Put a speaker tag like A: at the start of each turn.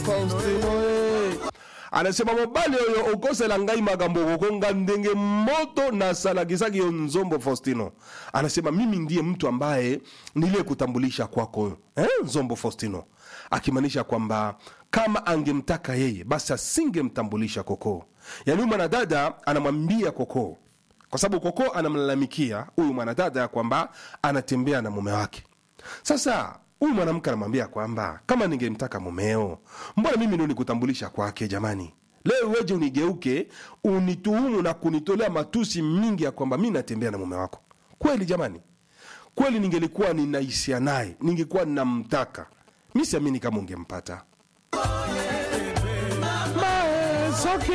A: Faustino eh. anasema mobali oyo okosela ngai makambo kokonga ndenge moto nasalakisaki yo nzombo faustino anasema mimi ndiye mtu ambaye niliyekutambulisha kwako eh, nzombo faustino akimaanisha kwamba kama angemtaka yeye basi asingemtambulisha koko yaani huyu mwanadada anamwambia koko kwa sababu koko anamlalamikia huyu mwanadada ya kwamba anatembea na mume wake sasa huyu mwanamke anamwambia kwamba kama ningemtaka mumeo mbona mimi ndio nikutambulisha kwake jamani leo weje unigeuke unituhumu na kunitolea matusi mingi ya kwamba mi natembea na mume wako kweli jamani kweli ningelikuwa ninahisia naye ningekuwa ninamtaka mi siamini kama ungempata Maesoki